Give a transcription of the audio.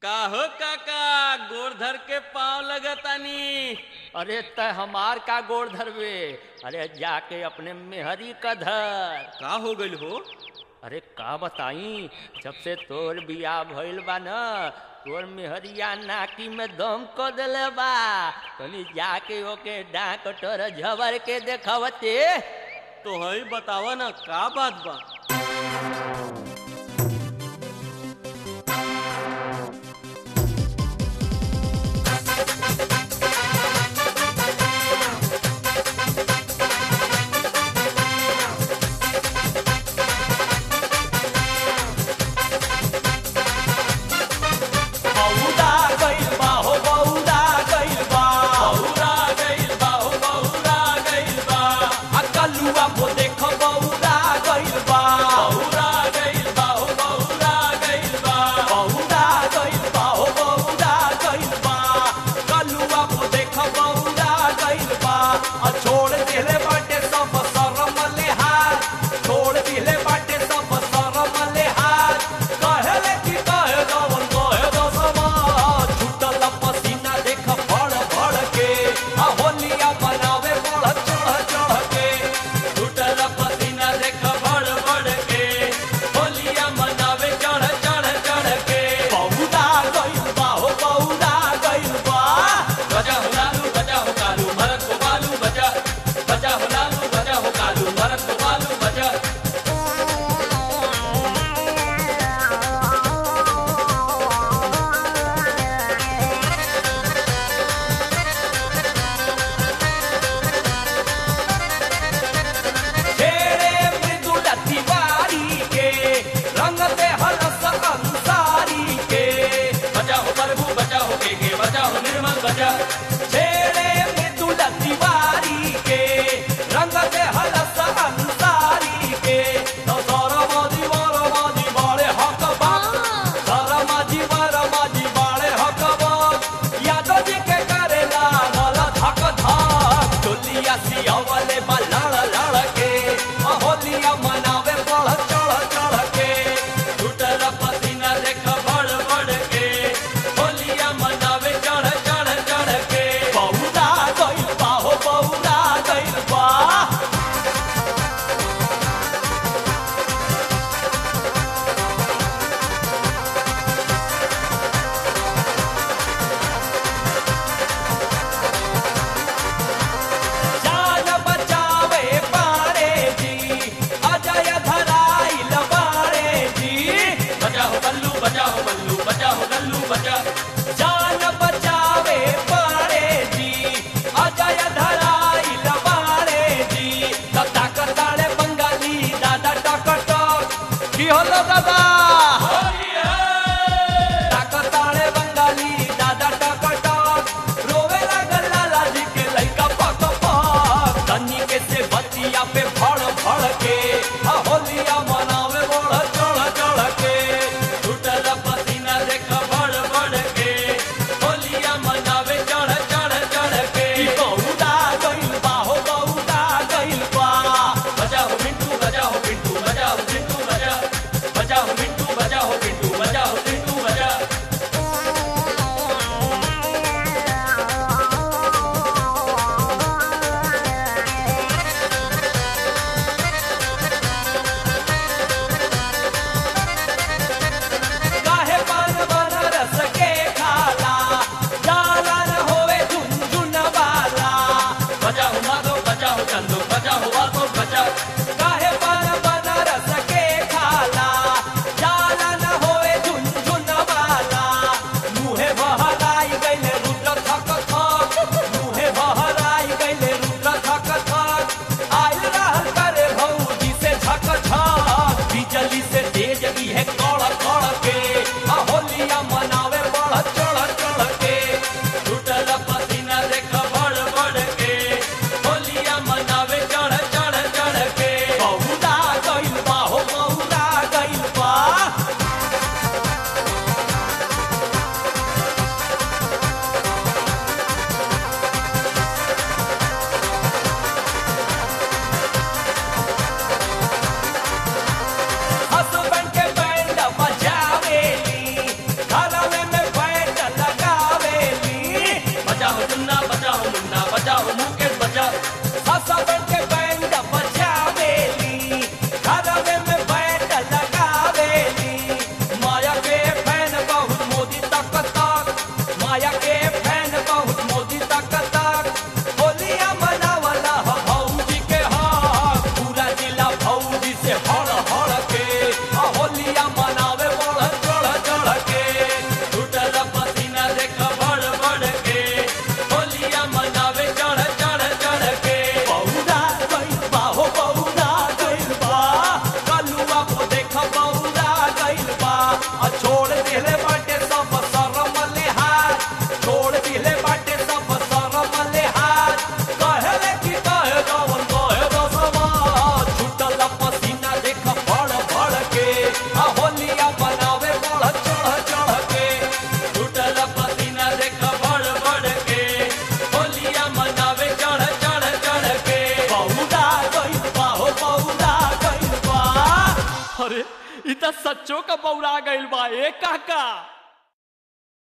का हो काका गोड़ धर के पाँव लगतानी अरे त हमार का गोड़ धरवे अरे जाके अपने मेहरी का धर का हो गइल हो अरे का बताई जब से तोर बियाह भइल बा न तोर मेहरिया नाकी में दम क देले बा तनी जाके ओके डाक टोर झबर के देखवते तो हई बतावा ना का बात बा बौरा गइल बा हो बौरा गइल बा बौरा गइल बा हो बौरा गइल बा आ कलुआ को देख बौरा गइल बा बौरा गइल बा हो बौरा गइल बा बौरा गइल बा हो बौरा गइल बा कलुआ को देख बौरा गइल बा आ छोड़ दिले बाटे सब शरम लिहाज छोड़ दिले बाटे सब शरम लिहाज कहले कि कहे दवन कहे दो समाज छूटल पसीना देख फड़ फड़ के आ होलिया बनावे बढ़ चढ़ चढ़ के टूटल पसीना देख बड़ बड़ के होलिया मनावे चढ़ चढ़ चढ़ के बौरा गइल बा हो बौरा गइल बा बजा हो लालू बजा हो कालू भरत को बालू बजा बजा हो लालू बजा हो कालू भरत को बालू बजा छेड़े मृदुल तिवारी के रंग दे हलस अंसारी के बजा हो प्रभु बजा हो के के बजा हो निर्मल बजा छेड़े मृदुल तिवारी के रंग दे हलस अंसारी के तो सरमाजी वरमाजी बाड़े हक बात सरमाजी वरमाजी बाड़े हक बात यादव जी के करेला नल धक धक चोलिया सियावले बा लड़ लड़ के आ होलिया मनावे बढ़ चढ़ चढ़ के टूटल पसीना देख बड़ बड़ के होलिया मनावे चढ़ चढ़ चढ़ के बौरा गइल बा हो बौरा गइल बा जान बचावे पारे जी अजय धराइल बारे जी बजा हो बल्लू बजा हो बल्लू बजा हो गल्लू बजा जान बचावे पारे जी अजय धराइल बारे जी दादा कताड़े बंगाली दादा टकटक की हलो दादा ताकताड़े बंगाली दादा टकटक रोवे लागल लाला जी के लइका पक पक तनी के से बतिया पे फड़ फड़ के आ होलिया मनावे बढ़ चढ़ चढ़ के टूटल पसीना देख बड़ बड़ के होलिया मनावे चढ़ चढ़ चढ़ के ई बौरा गइल बा हो बौरा गइल बा बजा हो मिंटू बजा हो पिंटू बजा हो चिंटू बजा बजा हो मिंटू अरे इ त सच्चो का बौरा गइल बा ए काका